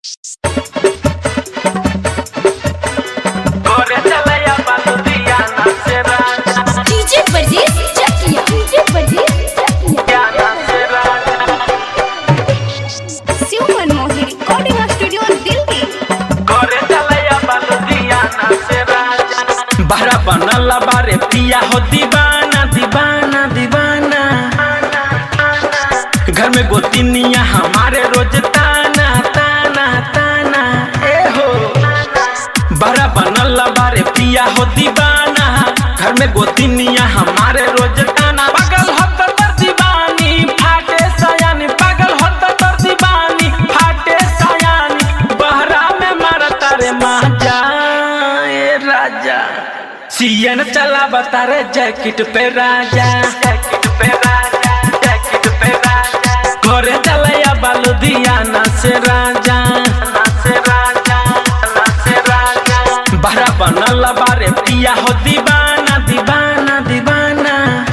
DJ वर्जीज Chakia DJ वर्जीज Chakia Shiv Manmohi recording studio Delhi बहरा बनल बारे पिया हो दीवाना दीवाना दीवाना घर में गोतिनिया हमारे रोज ताना ताना ताना ए हो बहरा बनल बारे पिया हो दीवाना घर में गोतिनिया हमारे रोज ताना पागल हो तो तर दीवानी फाटे सयानी पागल हो तो तर दीवानी फाटे सयानी बहरा में मारता रे माजा ए राजा सीएन चला बता रे जैकेट पे राजा जैकेट पे राजा जैकेट पे राजा घरे चलया बालुदियाना से राजा से राजा से राजा बहरा बनल बारे पिया हो दीवाना दीवाना दीवाना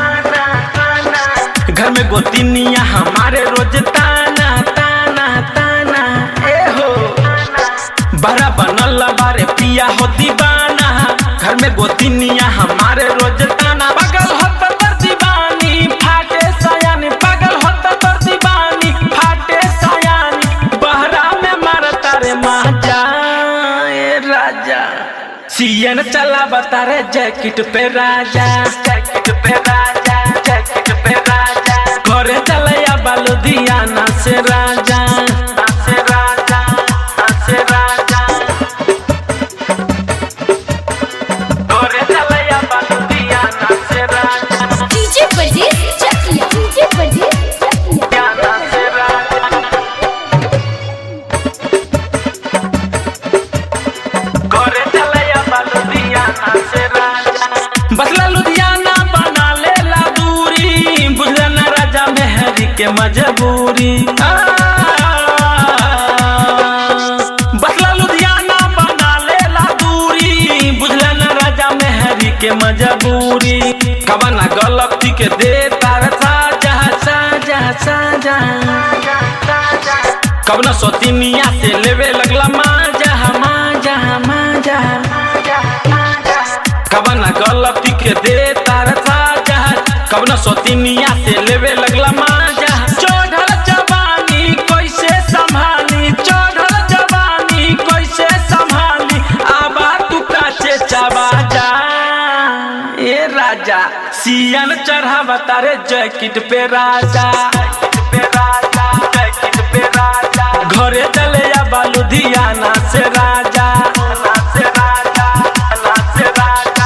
घर में गोतिनिया हमारे रोज ताना ताना ताना ए हो बड़ा बनल बारे पिया हो दीवाना घर में गोतिनिया हमारे रोज ताना पागल हो तो तर दीवानी फाटे सयानी पागल हो तो तर दीवानी फाटे सयानी बहरा में मारता रे माजा ए राजा सीएन चला बता रे जैकेट पे राजा जैकेट पे राजा जैकेट पे राजा घरे चलया बालुदियाना से राजा से राजा से राजा घरे चलया बालुदियाना से राजा डीजे वर्जीज चकिया डीजे वर्जीज चकिया से राजा घरे चलया बालुदियाना से राजा बसला लुधियाना बना लेला दूरी बुझला ना राजा मेहरी के मजबूरी आ, बसला लुधियाना बना लेला दूरी बुझला ना राजा मेहरी के मजबूरी कबना गलती के दे तार साजा साजा साजा कबना सोतिनिया से लेवे लगला माजा माजा माजा कबना गलती के दे तार साजा कबना सोतिनिया से लेवे लगला माजा चढ़ल जवानी कैसे संभाली चढ़ल जवानी कैसे संभाली आबा तू काचे चबा जा ए राजा सियन चढ़ावा तारे जैकेट पे राजा पे राजा जैकेट पे राजा घरे चले या बालुधियाना से राजा से राजा से राजा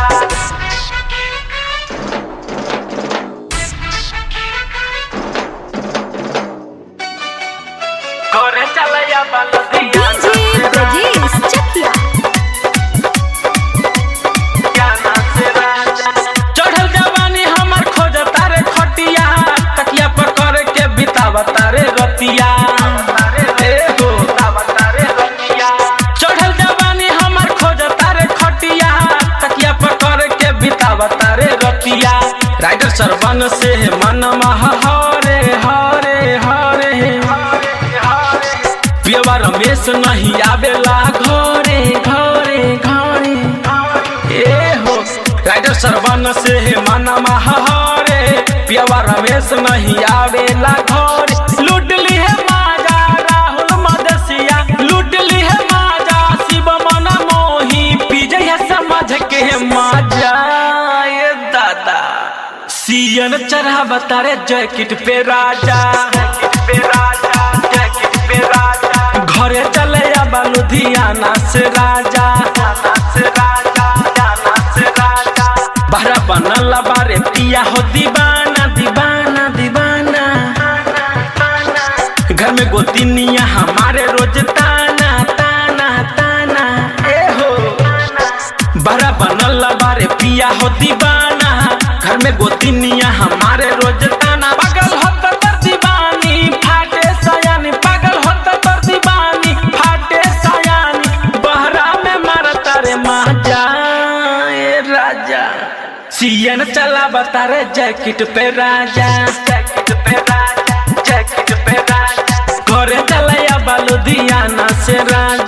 घरे चले या बालुधियाना डीजे वर्जीज चकिया चढ़ल जवानी हमर खोज तारे खटिया तकिया पर कर के बितावा तारे रतिया ए हो चढ़ल जवानी हमर खोज तारे खटिया तकिया पर कर के बितावा तारे रतिया राइडर सरवन से मन हरे हरे हरे पियवा रमेश नहीं आवेला घरे घरे घरे ए हो राइडर सरवन से मन हरे पियवा रमेश नहीं आवेला घरे लूट ली है माजा राहुल मदसिया लूट ली है माजा शिव मन मोही पीजे है समझ के माजा ये दादा सीएन चढ़ा बतारे जैकेट पे राजा जैकेट पे राजा जैकेट पे राजा घरे चले या बालुधियाना से राजा से राजा से राजा बहरा बनल बारे पिया हो दीवाना दीवाना दीवाना घर में गोतिनिया हमारे रोज ताना ताना ताना ए हो बड़ा बनल बारे पिया हो दीवाना घर में गोतिनिया हमारे रोज ताना पागल हो तो तर दीवानी फाटे सयानी पागल हो तो तर दीवानी फाटे सयानी बहरा में मारता रे माजा ए राजा सीएन चला बता रे जैकेट पे राजा जैकेट पे राजा जैकेट पे राजा घरे चलया बलुधियाना से राजा